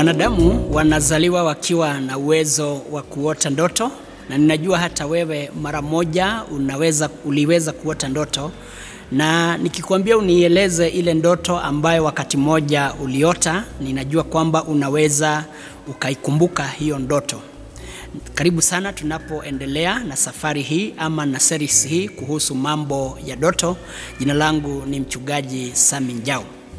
Wanadamu wanazaliwa wakiwa na uwezo wa kuota ndoto, na ninajua hata wewe mara moja unaweza, uliweza kuota ndoto, na nikikwambia unieleze ile ndoto ambayo wakati mmoja uliota, ninajua kwamba unaweza ukaikumbuka hiyo ndoto. Karibu sana tunapoendelea na safari hii ama na series hii kuhusu mambo ya ndoto. Jina langu ni mchungaji Sami Njau.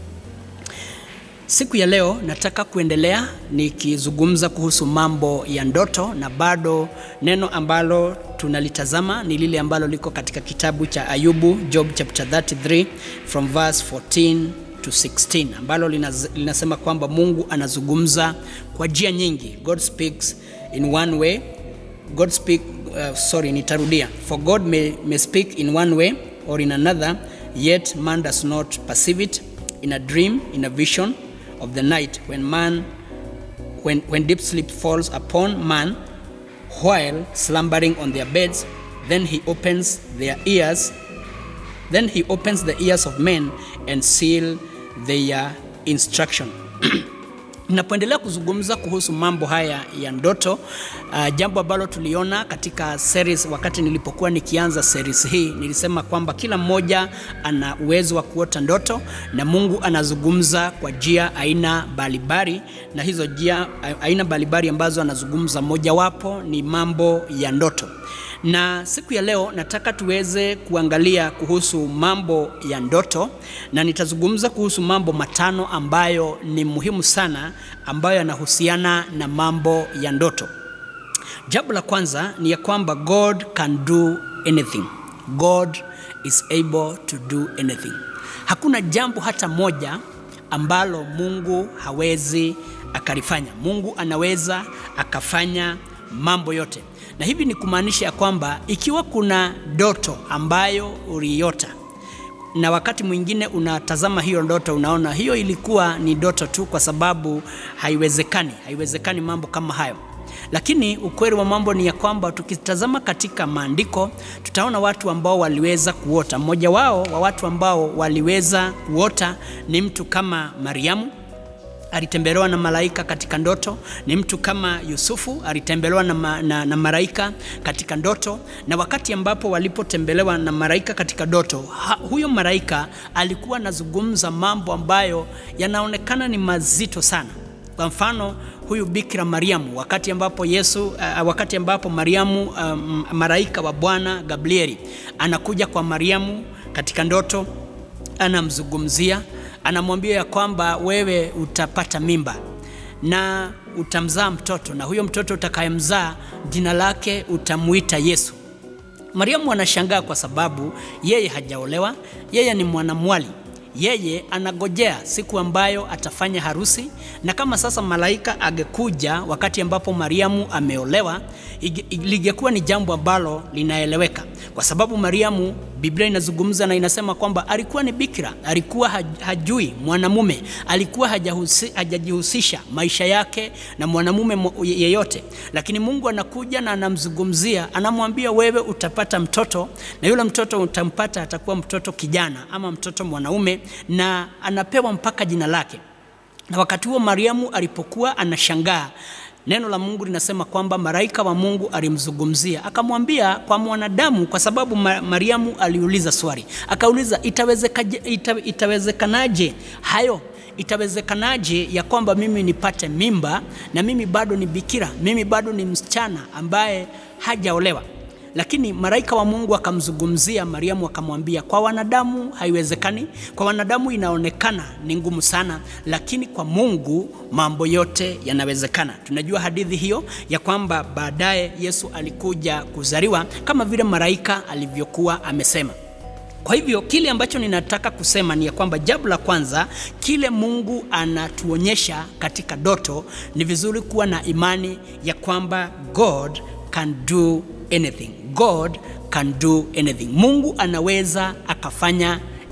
Siku ya leo nataka kuendelea nikizungumza kuhusu mambo ya ndoto, na bado neno ambalo tunalitazama ni lile ambalo liko katika kitabu cha Ayubu, Job chapter 33 from verse 14 to 16, ambalo linaz, linasema kwamba Mungu anazungumza kwa njia nyingi. God speaks in one way. God speak, uh, sorry, nitarudia. For God may, may speak in one way or in another, yet man does not perceive it. In a dream, in a vision of the night, when man, when, when deep sleep falls upon man, while slumbering on their beds, then he opens their ears, then he opens the ears of men and seal their instruction. Ninapoendelea kuzungumza kuhusu mambo haya ya ndoto, uh, jambo ambalo tuliona katika series, wakati nilipokuwa nikianza series hii, nilisema kwamba kila mmoja ana uwezo wa kuota ndoto na Mungu anazungumza kwa njia aina mbalimbali, na hizo njia aina mbalimbali ambazo anazungumza, mojawapo ni mambo ya ndoto na siku ya leo nataka tuweze kuangalia kuhusu mambo ya ndoto, na nitazungumza kuhusu mambo matano ambayo ni muhimu sana, ambayo yanahusiana na mambo ya ndoto. Jambo la kwanza ni ya kwamba God can do anything. God is able to do anything. Hakuna jambo hata moja ambalo Mungu hawezi akalifanya. Mungu anaweza akafanya mambo yote na hivi ni kumaanisha ya kwamba ikiwa kuna ndoto ambayo uliota na wakati mwingine unatazama hiyo ndoto, unaona hiyo ilikuwa ni ndoto tu, kwa sababu haiwezekani, haiwezekani mambo kama hayo. Lakini ukweli wa mambo ni ya kwamba tukitazama katika maandiko tutaona watu ambao waliweza kuota. Mmoja wao wa watu ambao waliweza kuota ni mtu kama Mariamu alitembelewa na malaika katika ndoto. Ni mtu kama Yusufu alitembelewa na, ma, na, na malaika katika ndoto, na wakati ambapo walipotembelewa na malaika katika ndoto, huyo malaika alikuwa anazungumza mambo ambayo yanaonekana ni mazito sana. Kwa mfano huyu Bikira Mariamu, wakati ambapo Yesu uh, wakati ambapo Mariamu um, malaika wa Bwana Gabrieli anakuja kwa Mariamu katika ndoto, anamzungumzia anamwambia ya kwamba wewe utapata mimba na utamzaa mtoto, na huyo mtoto utakayemzaa jina lake utamuita Yesu. Mariamu anashangaa kwa sababu yeye hajaolewa, yeye ni mwanamwali, yeye anagojea siku ambayo atafanya harusi. Na kama sasa malaika angekuja wakati ambapo Mariamu ameolewa, lingekuwa ni jambo ambalo linaeleweka, kwa sababu Mariamu, Biblia inazungumza na inasema kwamba alikuwa ni bikira, alikuwa hajui mwanamume, alikuwa hajahusi, hajajihusisha maisha yake na mwanamume yeyote, lakini Mungu anakuja na anamzungumzia, anamwambia wewe utapata mtoto, na yule mtoto utampata atakuwa mtoto kijana ama mtoto mwanaume, na anapewa mpaka jina lake. Na wakati huo Mariamu alipokuwa anashangaa Neno la Mungu linasema kwamba malaika wa Mungu alimzungumzia akamwambia kwa mwanadamu, kwa sababu Mariamu aliuliza swali, akauliza itawezekanaje, ita, itawezekanaje hayo itawezekanaje ya kwamba mimi nipate mimba na mimi bado ni bikira, mimi bado ni msichana ambaye hajaolewa. Lakini malaika wa Mungu akamzungumzia Mariamu akamwambia, kwa wanadamu haiwezekani, kwa wanadamu inaonekana ni ngumu sana, lakini kwa Mungu mambo yote yanawezekana. Tunajua hadithi hiyo ya kwamba baadaye Yesu alikuja kuzaliwa kama vile malaika alivyokuwa amesema. Kwa hivyo kile ambacho ninataka kusema ni ya kwamba jambo la kwanza, kile Mungu anatuonyesha katika ndoto, ni vizuri kuwa na imani ya kwamba God can do anything. God can do anything. Mungu anaweza akafanya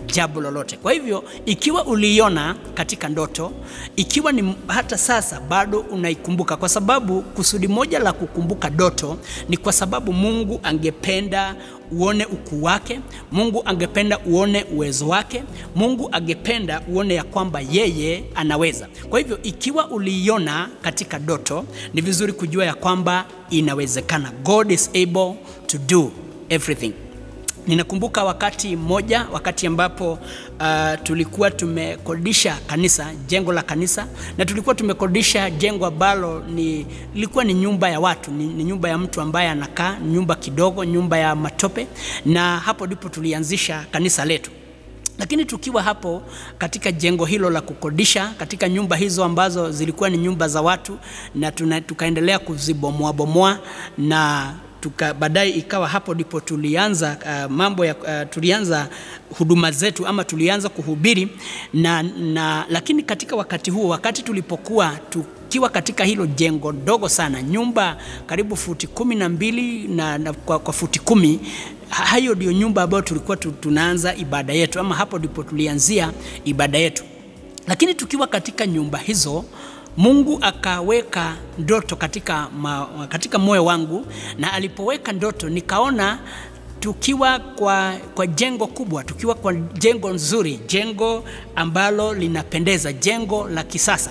jambo lolote. Kwa hivyo ikiwa uliiona katika ndoto, ikiwa ni hata sasa bado unaikumbuka, kwa sababu kusudi moja la kukumbuka ndoto ni kwa sababu Mungu angependa uone ukuu wake. Mungu angependa uone uwezo wake. Mungu angependa uone ya kwamba yeye anaweza. Kwa hivyo ikiwa uliiona katika ndoto, ni vizuri kujua ya kwamba inawezekana. God is able to do everything. Ninakumbuka wakati mmoja, wakati ambapo uh, tulikuwa tumekodisha kanisa, jengo la kanisa, na tulikuwa tumekodisha jengo ambalo ni lilikuwa ni nyumba ya watu, ni, ni nyumba ya mtu ambaye anakaa, nyumba kidogo, nyumba ya matope, na hapo ndipo tulianzisha kanisa letu lakini tukiwa hapo katika jengo hilo la kukodisha, katika nyumba hizo ambazo zilikuwa ni nyumba za watu, na tuna, tukaendelea kuzibomoa bomoa na tuka baadaye ikawa hapo ndipo tulianza uh, mambo ya uh, tulianza huduma zetu ama tulianza kuhubiri na, na lakini katika wakati huo, wakati tulipokuwa tukiwa katika hilo jengo dogo sana, nyumba karibu futi kumi na mbili na, na kwa, kwa futi kumi hayo ndio nyumba ambayo tulikuwa tunaanza ibada yetu, ama hapo ndipo tulianzia ibada yetu. Lakini tukiwa katika nyumba hizo Mungu akaweka ndoto katika, ma, katika moyo wangu, na alipoweka ndoto nikaona tukiwa kwa, kwa jengo kubwa, tukiwa kwa jengo nzuri, jengo ambalo linapendeza, jengo la kisasa.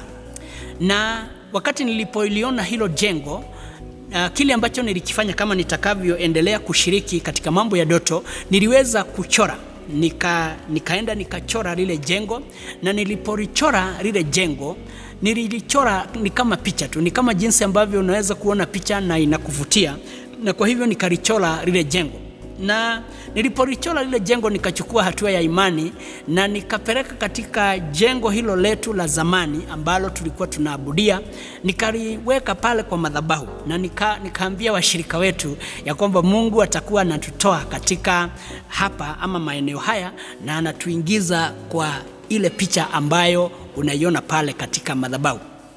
Na wakati nilipoliona hilo jengo Uh, kile ambacho nilikifanya kama nitakavyoendelea kushiriki katika mambo ya ndoto, niliweza kuchora nika, nikaenda nikachora lile jengo, na nilipolichora lile jengo nililichora ni kama picha tu, ni kama jinsi ambavyo unaweza kuona picha na inakuvutia, na kwa hivyo nikalichora lile jengo na nilipolichora lile jengo nikachukua hatua ya imani na nikapeleka katika jengo hilo letu la zamani ambalo tulikuwa tunaabudia, nikaliweka pale kwa madhabahu na nika, nikaambia washirika wetu ya kwamba Mungu atakuwa anatutoa katika hapa ama maeneo haya na anatuingiza kwa ile picha ambayo unaiona pale katika madhabahu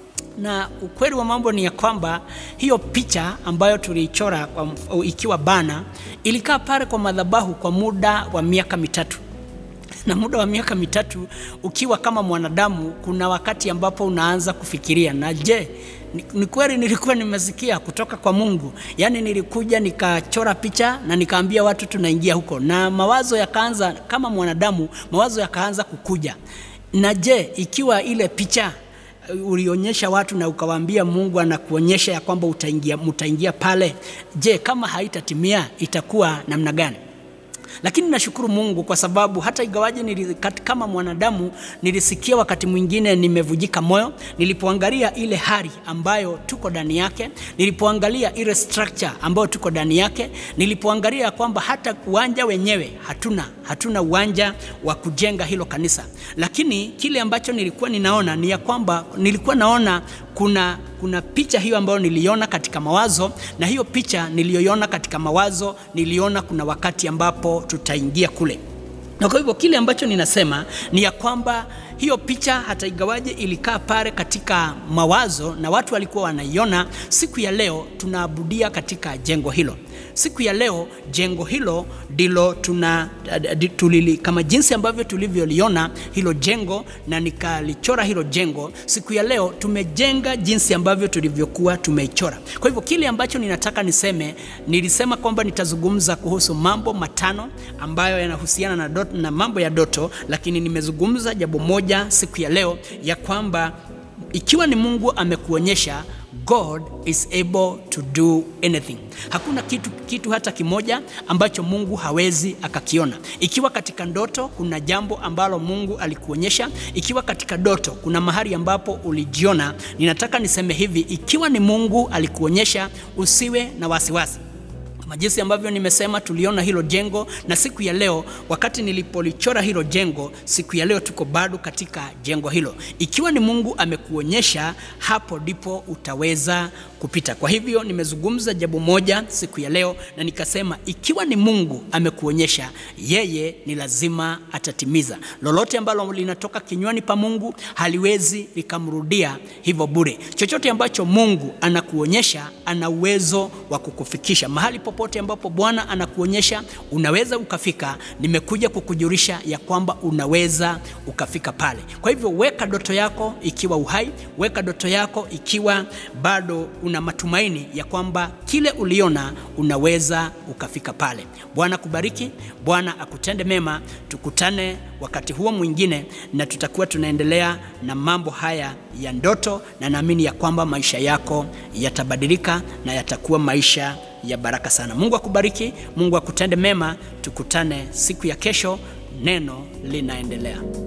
na ukweli wa mambo ni ya kwamba hiyo picha ambayo tuliichora ikiwa bana ilikaa pale kwa madhabahu kwa muda wa miaka mitatu. Na muda wa miaka mitatu ukiwa kama mwanadamu, kuna wakati ambapo unaanza kufikiria, na je, ni, ni kweli nilikuwa nimesikia kutoka kwa Mungu? Yaani nilikuja nikachora picha na nikaambia watu tunaingia huko, na mawazo yakaanza kama mwanadamu, mawazo yakaanza kukuja, na je, ikiwa ile picha ulionyesha watu na ukawaambia Mungu anakuonyesha ya kwamba utaingia, mutaingia pale, je, kama haitatimia itakuwa namna gani? Lakini nashukuru Mungu kwa sababu hata igawaje nili, kama mwanadamu nilisikia wakati mwingine nimevujika moyo nilipoangalia ile hali ambayo tuko ndani yake, nilipoangalia ile structure ambayo tuko ndani yake, nilipoangalia kwamba hata uwanja wenyewe hatuna, hatuna uwanja wa kujenga hilo kanisa. Lakini kile ambacho nilikuwa ninaona ni ya kwamba nilikuwa naona kuna, kuna picha hiyo ambayo niliona katika mawazo, na hiyo picha niliyoiona katika mawazo niliona kuna wakati ambapo tutaingia kule. Na kwa hivyo kile ambacho ninasema ni ya kwamba hiyo picha hata igawaje ilikaa pale katika mawazo na watu walikuwa wanaiona, siku ya leo tunaabudia katika jengo hilo. Siku ya leo jengo hilo ndilo tuna tulili, kama jinsi ambavyo tulivyoliona hilo jengo na nikalichora hilo jengo, siku ya leo tumejenga jinsi ambavyo tulivyokuwa tumeichora. Kwa hivyo kile ambacho ninataka niseme, nilisema kwamba nitazungumza kuhusu mambo matano ambayo yanahusiana na, dot, na mambo ya ndoto, lakini nimezungumza jambo moja siku ya leo ya kwamba ikiwa ni Mungu amekuonyesha God is able to do anything. Hakuna kitu, kitu hata kimoja ambacho Mungu hawezi akakiona. Ikiwa katika ndoto kuna jambo ambalo Mungu alikuonyesha, ikiwa katika ndoto kuna mahali ambapo ulijiona, ninataka niseme hivi, ikiwa ni Mungu alikuonyesha, usiwe na wasiwasi kama jinsi ambavyo nimesema, tuliona hilo jengo, na siku ya leo, wakati nilipolichora hilo jengo, siku ya leo tuko bado katika jengo hilo. Ikiwa ni Mungu amekuonyesha, hapo ndipo utaweza kupita. Kwa hivyo nimezungumza jambo moja siku ya leo na nikasema ikiwa ni Mungu amekuonyesha, yeye ni lazima atatimiza. Lolote ambalo linatoka kinywani pa Mungu haliwezi likamrudia hivyo bure. Chochote ambacho Mungu anakuonyesha, ana uwezo wa kukufikisha mahali popote ambapo Bwana anakuonyesha unaweza ukafika. Nimekuja kukujulisha ya kwamba unaweza ukafika pale. Kwa hivyo weka ndoto yako ikiwa uhai, weka ndoto yako ikiwa bado una matumaini ya kwamba kile uliona unaweza ukafika pale. Bwana kubariki, Bwana akutende mema. Tukutane wakati huo mwingine, na tutakuwa tunaendelea na mambo haya ya ndoto, na naamini ya kwamba maisha yako yatabadilika na yatakuwa maisha ya baraka sana. Mungu akubariki, Mungu akutende mema. Tukutane siku ya kesho, neno linaendelea.